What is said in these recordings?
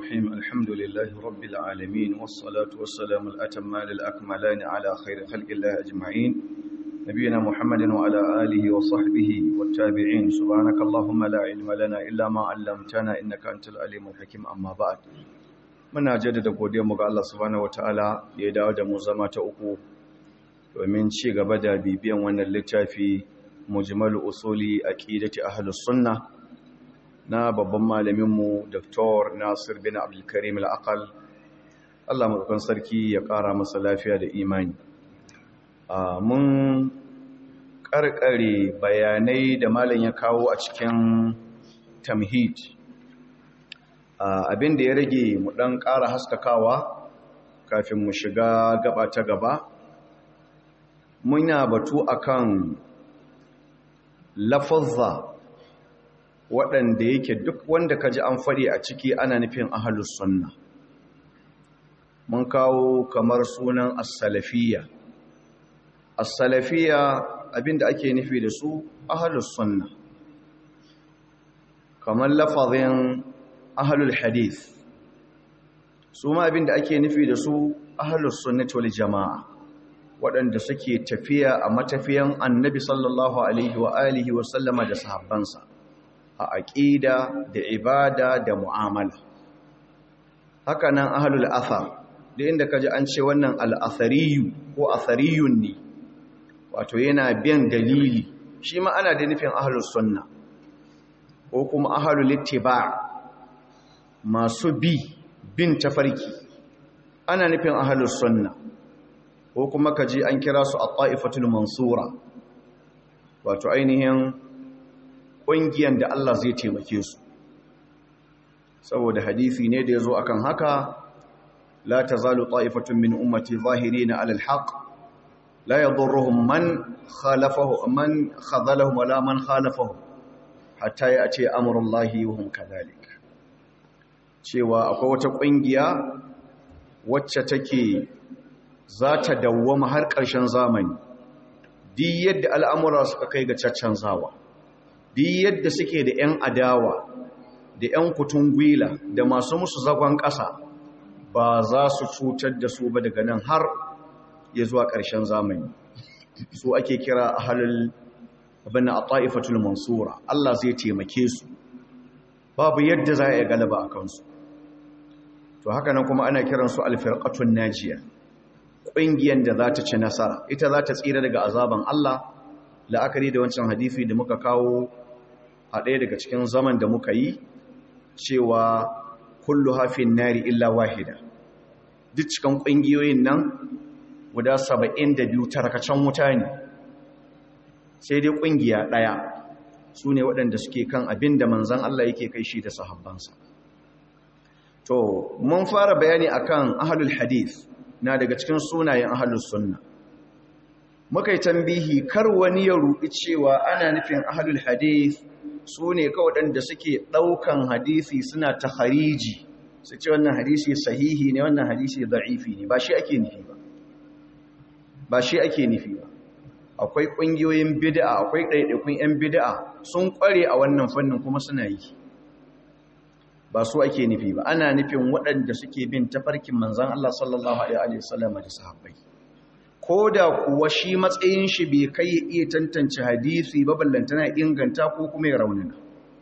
الرحيم الحمد لله رب العالمين والصلاة والسلام الأتمان الأكملان على خير خلق الله أجمعين نبينا محمد وعلى آله وصحبه والتابعين سبحانك اللهم لا علم لنا إلا ما علمتنا إنك أنت العليم الحكيم أما بعد muna jaddada godiyarmu ga Allah subhanahu wataala da ya dawo da mu zama ta uku domin ci gaba da bibiyan wannan littafi mujmalu usuli aqidati ahlus sunnah na babban malaminmu Dr. Nasir bin Abdul Karim al-Aqal Allah madaukan sarki ya ƙara masa lafiya da imani mun karkare bayanai da malam ya kawo a cikin tamhid abin da ya rage mu dan ƙara haskakawa kafin mu shiga gaba ta gaba muna batu akan lafazza waɗanda yake duk wanda ka ji an faɗi a ciki ana nufin ahalus sunna mun kawo kamar sunan as-salafiyya as-salafiyya abinda ake nufi da su ahalus sunna kamar lafazin ahalul hadith su ma abinda ake nufi da su ahalus sunnati wal jama'a waɗanda suke tafiya a matafiyan annabi sallallahu alaihi wa alihi wa sallama da sahabbansa a aƙida da ibada da mu'amala haka nan ahlul athar da inda kaji an ce wannan al'athariyu ko athariyun ne wato yana biyan dalili shi ma ana da nufin ahlus sunna ko kuma ahlul ittiba masu bi bin tafarki ana nufin ahlus sunna ko kuma kaji an kira su at-ta'ifatul mansura wato ainihin ƙungiyar da Allah zai taimake su saboda hadisi ne da ya zo akan haka la ta zalu ta'ifatun min ummati zahiri na alal haq la ya zurruhun man khalafahu man khazalahum wala man khalafahu hatta ya ce amurin lahi yuhun kadalik cewa akwai wata ƙungiya wacce take za ta dawwama har ƙarshen zamani di yadda al'amura suka kai ga caccanzawa di yadda suke da ‘yan adawa da ‘yan kutun gwila da masu musu zagon ƙasa ba za su cutar da su ba daga nan har ya zuwa ƙarshen zamani su ake kira a halin abin a ta'ifatul mansura Allah zai taimake su babu yadda za a yi galaba a kansu to haka nan kuma ana kiransu alfirƙatun najiya ƙungiyar da za ta ci nasara ita za ta tsira daga azaban Allah la'akari da wancan hadisi da muka kawo a ɗaya daga cikin zaman da muka yi cewa kullu hafin nari illa wahida duk cikin ƙungiyoyin nan guda saba'in da biyu tarkacen wuta ne sai dai ƙungiya ɗaya su ne waɗanda suke kan abin da manzan Allah yake kai shi da sahabbansa to mun fara bayani akan ahlul hadith na daga cikin sunayen ahlus sunna muka yi tambihi kar wani ya ruɗi cewa ana nufin ahlul hadith su ne kawai da suke ɗaukan hadisi suna ta hariji su ce wannan hadisi sahihi ne wannan hadisi da'ifi ne ba shi ake nufi ba ba shi ake nufi ba akwai ƙungiyoyin bid'a akwai ɗaiɗaikun 'yan bid'a sun ƙware a wannan fannin kuma suna yi ba su ake nufi ba ana nufin waɗanda suke bin tafarkin manzan Allah sallallahu alaihi wasallam da sahabbai ko da kuwa shi matsayin shi bai kai ya iya tantance hadisi ba ballantana inganta ko kuma ya raunina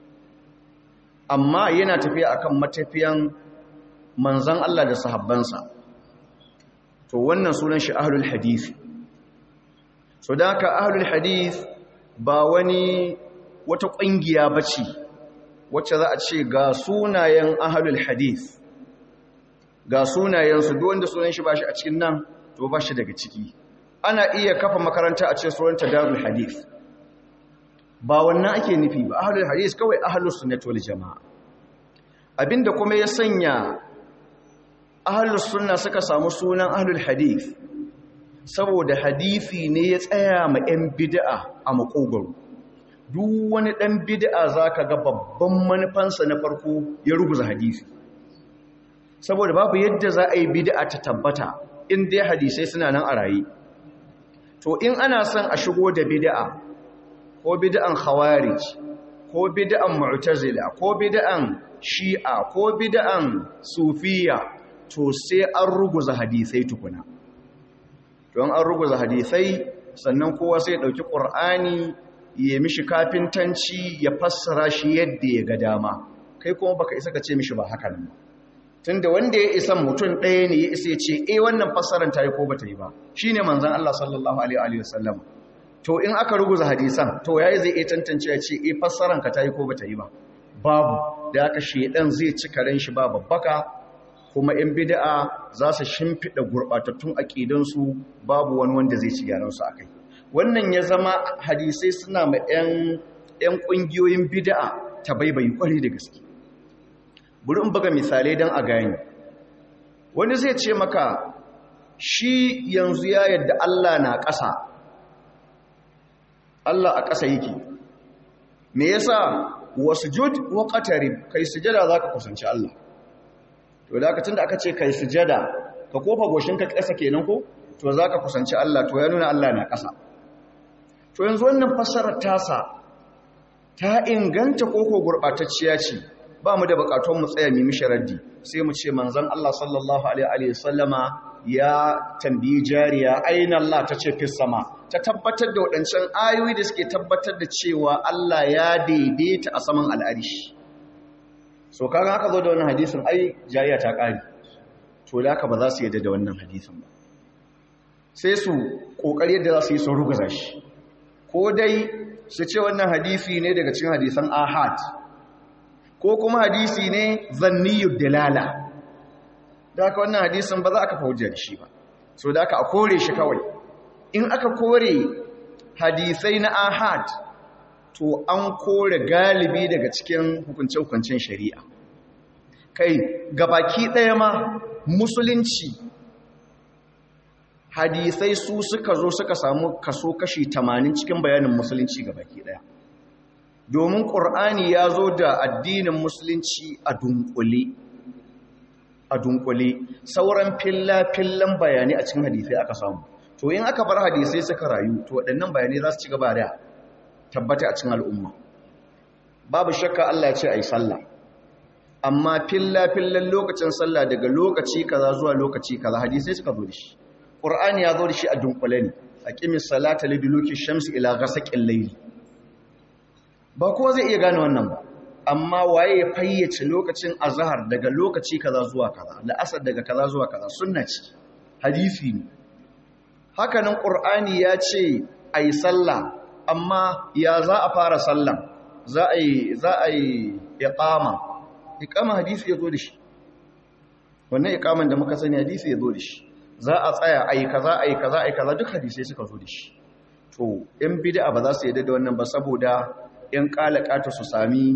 amma yana tafiya akan matafiyan manzan Allah da sahabbansa to wannan sunan shi ahlul hadisi so da haka ahlul hadis ba wani wata ƙungiya bace wacce za a ce ga sunayen ahlul hadis ga sunayensu duk wanda sunan shi ba shi a cikin nan to ba shi daga ciki ana iya kafa makaranta a ce sunanta darul hadith ba wannan ake nufi ba ahlul hadith kawai ahlus sunnah wal jamaa abinda kuma ya sanya ahlus sunna suka samu sunan ahlul hadith saboda hadisi ne ya tsaya ma yan bid'a a makogaro duk wani dan bid'a zaka ga babban manufansa na farko ya rubuta hadisi saboda babu yadda za a yi bid'a ta tabbata in dai hadisai suna nan a raye to in ana son a shigo da bid'a ko bid'an khawarij ko bid'an mu'tazila ko bid'an shi'a ko bid'an sufiya to sai an ruguza hadisai tukuna don an ruguza hadisai sannan kowa sai ɗauki ƙur'ani ya mishi kafintanci ya fassara shi yadda ya ga dama kai kuma baka isa ka ce mishi ba haka nan tunda wanda ya isa mutum ɗaya ne ya isa ya ce eh wannan fassaran ta yi ko bata yi ba shine manzon Allah sallallahu alaihi wa sallam to in aka ruguza hadisan to yayi zai iya tantance ya ce eh fassaran ka ta yi ko bata yi ba babu da aka shedan zai ci karen shi ba babbaka kuma in bid'a za su shimfida gurbatattun aqidansu babu wani wanda zai ci gyaran su akai wannan ya zama hadisai suna ma 'yan ƙungiyoyin bida'a ta baibayi ƙwari da gaske buri in buga misalai don a gani wani zai ce maka shi yanzu ya yadda Allah na ƙasa Allah a ƙasa yake me yasa wasu jud wa ƙatari kai sujada za ka kusanci Allah to da aka tun da aka ce kai sujada ka kofa goshinka ƙasa kenan ko to za ka kusanci Allah to ya nuna Allah na ƙasa to yanzu wannan fassarar tasa ta inganta koko gurɓatacciya ce ba mu da buƙatun mu tsaya mu mishi raddi sai mu ce manzon Allah sallallahu alaihi wasallama ya tambayi jariya aina Allah ta ce fis sama ta tabbatar da waɗancan ayoyi da suke tabbatar da cewa Allah ya daidaita a saman al'arishi so kaga haka zo da wannan hadisin ai jariya ta ƙari to da haka ba za su yadda da wannan hadisin ba sai su ƙoƙari yadda za su yi sun rugaza shi ko dai su ce wannan hadisi ne daga cikin hadisan ahad ko kuma hadisi ne zanniyud dalala da aka wannan hadisin ba za aka fahimta da shi ba so da aka a kore shi kawai in aka kore hadisai na ahad to an kore galibi daga cikin hukunce-hukuncen shari'a kai gabaki ɗaya ma musulunci hadisai su suka zo suka samu kaso kashi 80 cikin bayanin musulunci ga baki daya domin ƙur'ani ya zo da addinin musulunci a dunkule a dunkule sauran filla-fillan bayani a cikin hadisai aka samu to in aka bar hadisai suka rayu to waɗannan bayanai za su ci gaba da tabbata a cikin al'umma babu shakka Allah ya ce a yi sallah amma filla-fillan lokacin sallah daga lokaci kaza zuwa lokaci kaza hadisai suka zo da shi ƙur'ani ya zo da shi a dunkule ne a ƙimis salata liduluki shamsi ila gasaƙin laili ba kowa zai iya gane wannan ba amma waye ya fayyace lokacin azahar daga lokaci kaza zuwa kaza la'asar daga kaza zuwa kaza sunna ce hadisi ne hakanan ƙur'ani ya ce a yi sallah amma ya za a fara sallan za a yi za a yi iqama iqama hadisi ya zo da shi wannan iqaman da muka sani hadisi ya zo da shi za a tsaya a yi kaza a yi kaza a yi kaza duk hadisai suka zo da shi to in bid'a ba za su yadda da wannan ba saboda in kalakata su sami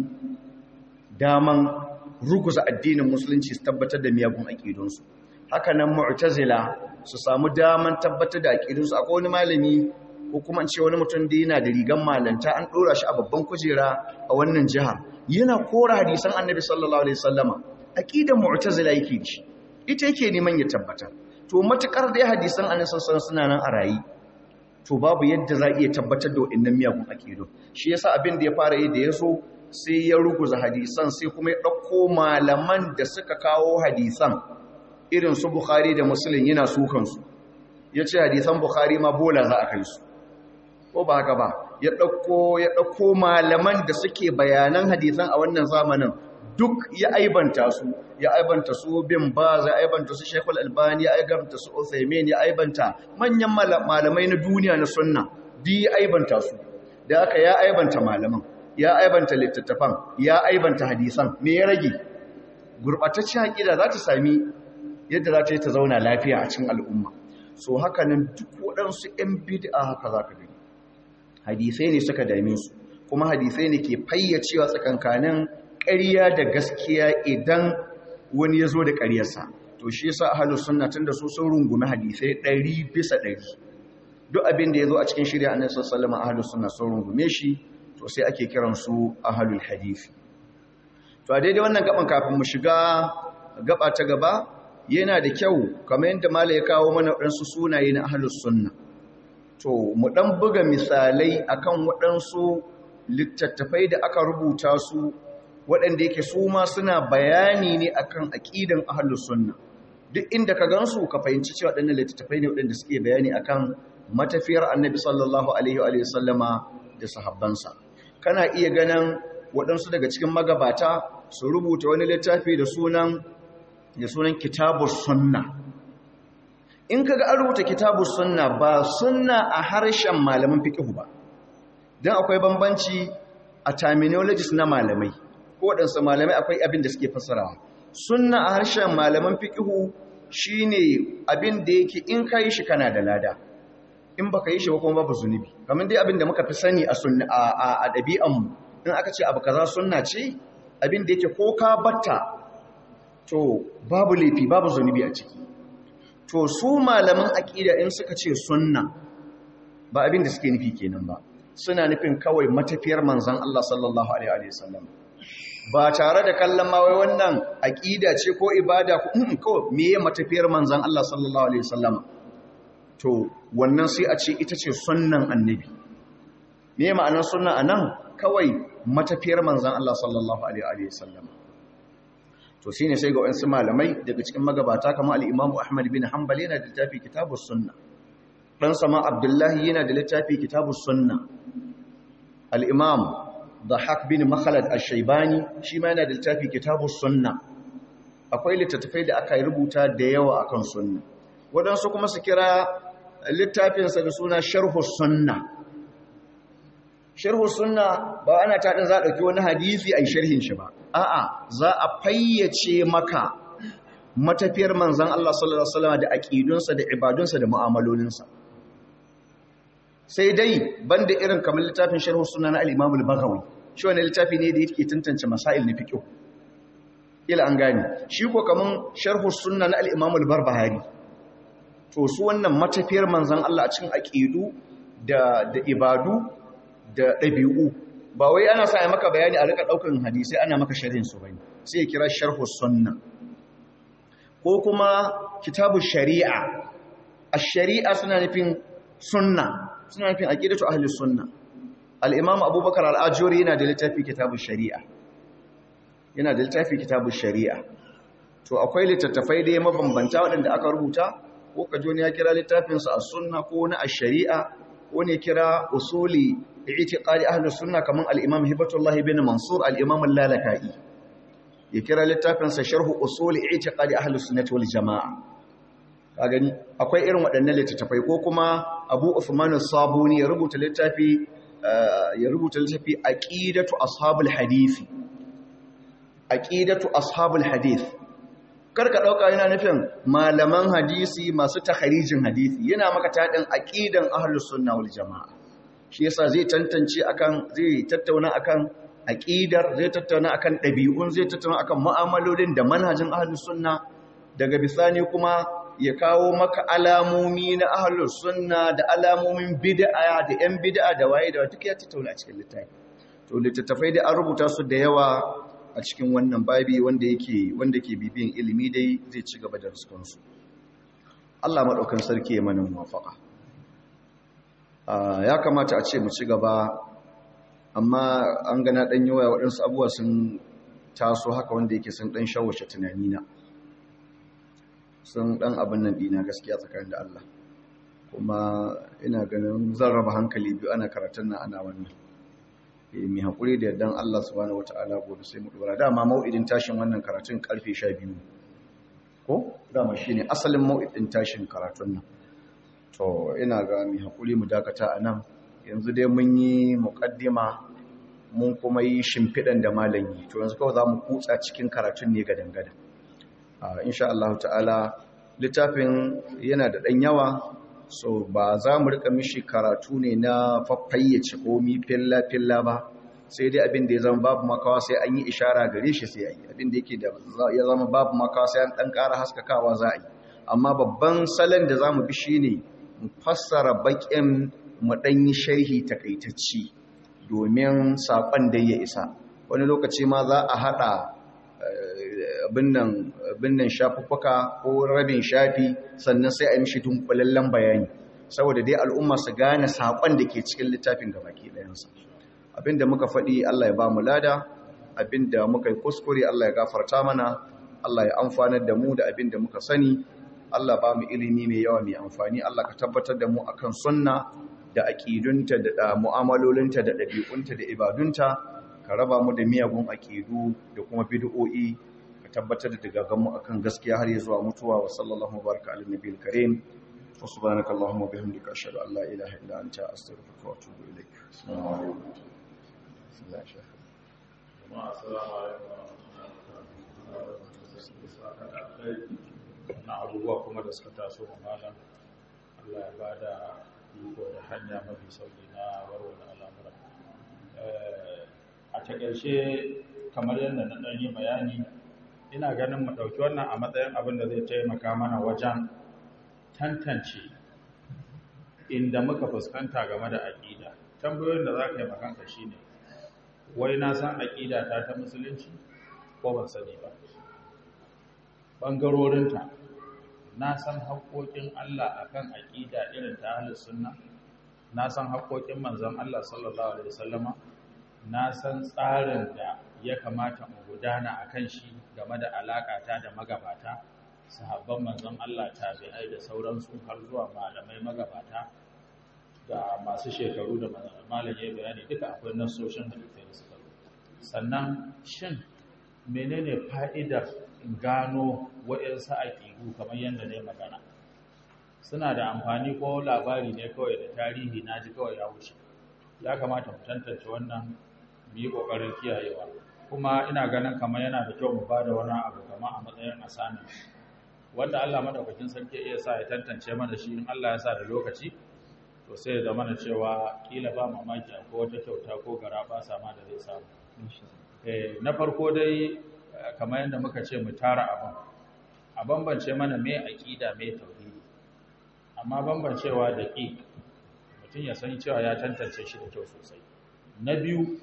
daman ruguza addinin musulunci su tabbatar da miyagun aƙidunsu haka nan mu'tazila su samu daman tabbatar da aƙidunsu akwai wani malami ko kuma ce wani mutum da yana da rigan malanta an ɗora shi a babban kujera a wannan jihar yana kora hadisan annabi sallallahu alaihi wasallama aqidan mu'tazila yake da shi ita yake neman ya tabbatar to matukar da hadisan annabi sallallahu alaihi suna nan a rayi to babu yadda za iya tabbatar da waɗannan miyagun aqidu shi yasa abin da ya fara yi da yaso sai ya ruguza hadisan sai kuma ya ɗauko malaman da suka kawo hadisan irin su bukhari da muslim yana sukan su yace hadisan bukhari ma bola za a kai su ko ba haka ba ya ɗauko ya ɗauko malaman da suke bayanan hadisan a wannan zamanin duk ya aibanta su ya aibanta su bin baz ya aibanta su shekul albani ya aibanta su uthaymin ya aibanta manyan malamai na duniya na sunna di ya aibanta su da aka ya aibanta malaman ya aibanta littattafan ya aibanta hadisan me ya rage gurbataccen aqida za ta sami yadda za ta yi ta zauna lafiya a cikin al'umma so haka nan duk waɗansu 'yan bid'a haka za ka gani hadisai ne suka dame su kuma hadisai ne ke fayyacewa tsakankanin ƙarya da gaskiya idan wani ya zo da ƙaryarsa to shi yasa ahlus sunna tunda su sun rungumi hadisai ɗari bisa ɗari duk abin da ya zo a cikin shirya annabi sallallahu alaihi ahlus sunna sun rungume shi to sai ake kiran su ahlul hadisi to a daidai wannan gaban kafin mu shiga gaba ta gaba yana da kyau kamar yadda malai ya kawo mana waɗansu sunaye na ahlus sunna to mu ɗan buga misalai akan waɗansu littattafai da aka rubuta su waɗanda yake su ma suna bayani ne akan aƙidan ahlus sunna duk inda ka gansu ka fahimci cewa waɗannan littattafai ne waɗanda suke bayani akan matafiyar annabi sallallahu alaihi wa sallama da sahabbansa kana iya ganin waɗansu daga cikin magabata su rubuta wani littafi da sunan da sunan kitabus sunna in kaga an rubuta kitabus sunna ba sunna a harshen malaman fiqh ba dan akwai bambanci a terminologies na malamai ko waɗansu malamai akwai abin da suke fassarawa sunna a harshen malaman fiqh shine abin da yake in kai shi kana da lada in baka yi shi ba kuma babu zunubi kamar dai abin da muka fi sani a sunna a ɗabi'anmu in aka ce abu kaza sunna ce abin da yake ko ka batta to babu laifi babu zunubi a ciki to su malaman aqida in suka ce sunna ba abin da suke nufi kenan ba suna nufin kawai matafiyar manzon Allah sallallahu alaihi wasallam ba tare da kallon ma wai wannan aqida ce ko ibada ko kawai meye matafiyar manzon Allah sallallahu alaihi wasallam to wannan sai a ce ita ce sunnan annabi me ma'anar sunna anan kawai matafiyar manzan Allah sallallahu alaihi wasallam to shine sai ga wasu malamai daga cikin magabata kamar al-Imam Ahmad bin Hanbal yana da littafi Kitabus Sunna dan sama Abdullahi yana da littafi Kitabus Sunna al-Imam Dhahak bin Makhlad Ash-Shaybani shi ma yana da littafi Kitabus Sunna akwai littattafai da aka rubuta da yawa akan sunna wadansu kuma su kira littafinsa da suna Sharhus Sunna sharhu sunna ba ana taɗin za a ɗauki wani hadisi a yi sharhin shi ba a'a za a fayyace maka matafiyar manzan Allah sallallahu Alaihi wasallam da aƙidunsa da ibadunsa da mu'amalolinsa sai dai banda irin kamar littafin sharhu sunna na al-imamul baghawi shi wani littafi ne da yake tantance masail na fiqh ila an gane shi ko kaman sharhu sunna na al-imamul barbahari to su wannan matafiyar manzan Allah a cikin aƙidu da da ibadu da ɗabi'u ba wai ana sa maka bayani a rika ɗaukan hadisai ana maka sharhin su bane sai ya kira sharhu sunna ko kuma kitabu shari'a a shari'a suna nufin sunna suna nufin aqidatu ahli sunna al-imam abubakar al-ajuri yana da littafi kitabu shari'a yana da littafi kitabu shari'a to akwai littattafai da mabambanta waɗanda aka rubuta ko kajo ne ya kira littafinsa a sunna ko na a shari'a ko ne kira usuli i'tiqadi ahli sunna kaman al-imam hibatullah ibn mansur al-imam al-lalaka'i ya kira littafin sa sharh usul i'tiqadi ahli sunnah wal jamaa ka gani akwai irin waɗannan littattafai ko kuma abu usman as-sabuni ya rubuta littafi ya rubuta littafi aqidatu ashabul hadisi aqidatu ashabul hadith karka dauka yana nufin malaman hadisi masu takharijin hadisi yana maka tadin aqidan ahlus sunna wal jamaa shi yasa zai tantance akan zai tattauna akan aqidar zai tattauna akan dabi'un zai tattauna akan mu'amalolin da manhajin ahlus sunna daga bisani kuma ya kawo maka alamomi na ahlus sunna da alamomin bid'a da yan bid'a da waye da duk ya tattauna a cikin littafi to littattafai da an rubuta su da yawa a cikin wannan babi wanda yake wanda ke bibiyan ilimi dai zai ci gaba da riskansu Allah maɗaukan sarki ya mana muwafaka ya kamata a ce mu ci gaba amma an gana ɗan yawa waɗansu abubuwa sun taso haka wanda yake sun ɗan shawace tunanina sun ɗan abin nan ɗina gaskiya tsakanin da Allah kuma ina ganin zan raba hankali biyu ana karatun nan ana wannan mai haƙuri da yardan Allah subhanahu wata'ala gobe sai mu dora dama mau'idin tashin wannan karatun karfe 12 ko dama shine asalin mau'idin tashin karatun nan to ina ga mai haƙuri mu dakata anan yanzu dai mun yi muqaddima mun kuma yi shimfidan da malam yi to yanzu kawai zamu kutsa cikin karatun ne ga dangada insha Allah ta'ala littafin yana da dan yawa so ba za mu rika mishi karatu ne na faffayyace komi filla-filla ba sai dai abin da ya zama babu makawa sai an yi ishara gare shi sai yi abin da yake da ya zama babu makawa sai an dan ƙara haskakawa za a yi amma babban salon da za mu bi shi ne mu fassara baƙin mu ɗan yi sharhi takaitacci domin saƙon da ya isa wani lokaci ma za a haɗa abin nan shafuffuka ko rabin shafi sannan sai a yi mishi dunkulallen bayani saboda dai al'umma su gane saƙon da ke cikin littafin gaba ke ɗayansa abinda muka faɗi Allah ya ba mu lada abinda muka yi kuskure Allah ya gafarta mana Allah ya amfanar da mu da abinda muka sani Allah ba mu ilimi mai yawa mai amfani Allah ka tabbatar da mu akan sunna da aƙidunta da mu'amalolinta da ɗabi'unta da ibadunta ka raba mu da miyagun aƙidu da kuma bid'o'i ka tabbatar da dagagan mu akan gaskiya har ya zuwa mutuwa wa sallallahu baraka ala nabiyil karim wa subhanaka allahumma bihamdika ashhadu an la ilaha illa anta astaghfiruka wa atubu ilaik assalamu alaikum na abubuwa kuma da suka taso wa malam Allah ya ba da iko da hanya mafi sauki na warware al'amura a takaice kamar yadda na ɗan yi bayani ina ganin mu ɗauki wannan a matsayin abin da zai taimaka mana wajen tantance inda muka fuskanta game da aƙida tambayoyin da za ka yi makanka shi ne wai na san aƙida ta ta musulunci ko ban sani ba ɓangarorinta na san haƙoƙin Allah akan aƙida irin ta ahlus sunna na san haƙoƙin manzon Allah sallallahu alaihi wasallama na san tsarin da ya kamata mu gudana akan shi game da alaƙata da magabata sahabban manzon Allah tabi'ai da sauransu har zuwa malamai magabata da masu shekaru da malam ya bayani duka akwai nasoshin hadisai da suka sannan shin menene fa'idar gano waɗansu aƙigu kamar yadda ne magana suna da amfani ko labari ne kawai da tarihi na ji kawai ya wuce ya kamata mu tantance wannan mu yi ƙoƙarin kiyayewa kuma ina ganin kamar yana da kyau mu ba da wani abu kamar a matsayin asami wanda Allah madaukakin sarki iya sa ya tantance mana shi in Allah ya sa da lokaci to sai ya zama na cewa kila ba mamaki akwai wata kyauta ko gara ba sama da zai samu na farko dai kamar yadda muka ce mu tara abin a bambance mana mai aƙida mai tauhidi amma bambancewa da ƙi mutum ya san cewa ya tantance shi da kyau sosai na biyu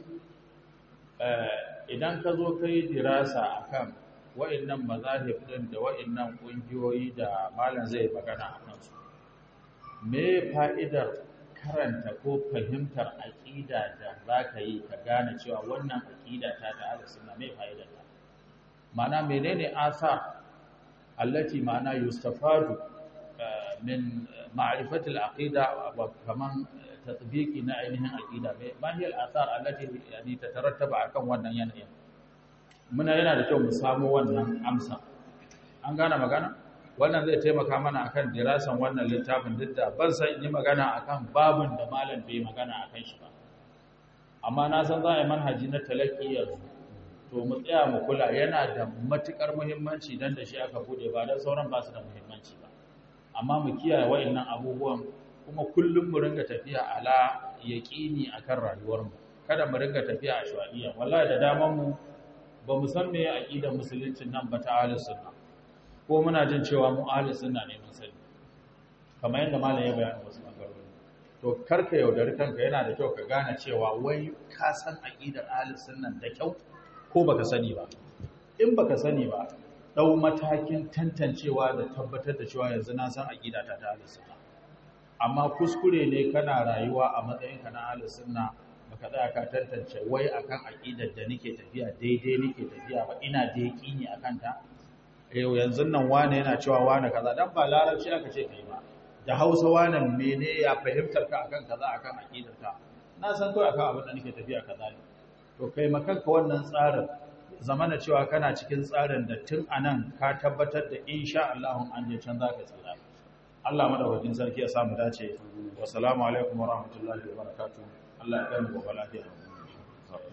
idan ka zo ka yi dirasa a kan wa'innan mazahib ɗin da wa'innan ƙungiyoyi da malam zai magana a kansu me fa'idar karanta ko fahimtar aƙida da za ka yi ka gane cewa wannan aƙida ta ta suna mai fa'idar ta ma'ana menene asa allati ma'ana yustafadu min ma'rifatil aqida wa kaman tatbiqi na ainihin aqida ma hiya al-athar allati yani tatarattaba akan wannan yanayin muna yana da kyau mu samu wannan amsa an gane magana wannan zai taimaka mana akan dirasan wannan littafin duk da ban san yi magana akan babun da malam bai magana akan shi ba amma na san za a yi manhaji na talaki yanzu to mu tsaya mu kula yana da matukar muhimmanci dan da shi aka bude ba dan sauran ba su da muhimmanci ba amma mu kiyaye wayannan abubuwan kuma kullum mu ringa tafiya ala yaqini akan rayuwar mu kada mu ringa tafiya a shawaiya wallahi da daman mu ba mu san meye aqidar musulunci nan ba ta ahlus sunna ko muna jin cewa mu ahlus sunna ne mun sani kamar yadda malam ya bayani wasu bangarori to karka yaudari kanka yana da kyau ka gane cewa wai ka san aqidar ahlus sunna da kyau ko baka sani ba in baka sani ba dau matakin tantancewa da tabbatar da cewa yanzu na san aqida ta ta ahlus sunna amma kuskure ne kana rayuwa a matsayin ka na ahlus sunna baka tsaya ka tantance wai akan aqidar da nake tafiya daidai nake tafiya ba ina da yaqini akan ta yau yanzu nan wane yana cewa wane kaza dan ba larabci aka ce kai ba da Hausa wane mene ya fahimtar ka akan kaza akan aqidar ka na san kai akan abin da nake tafiya kaza ne to kai makanka wannan tsarin zamana cewa kana cikin tsarin da tun anan ka tabbatar da insha Allah an je can zaka tsira Allah madaukakin sarki ya samu dace wa salamu alaikum wa rahmatullahi wa barakatuh Allah ya kai mu gobe lafiya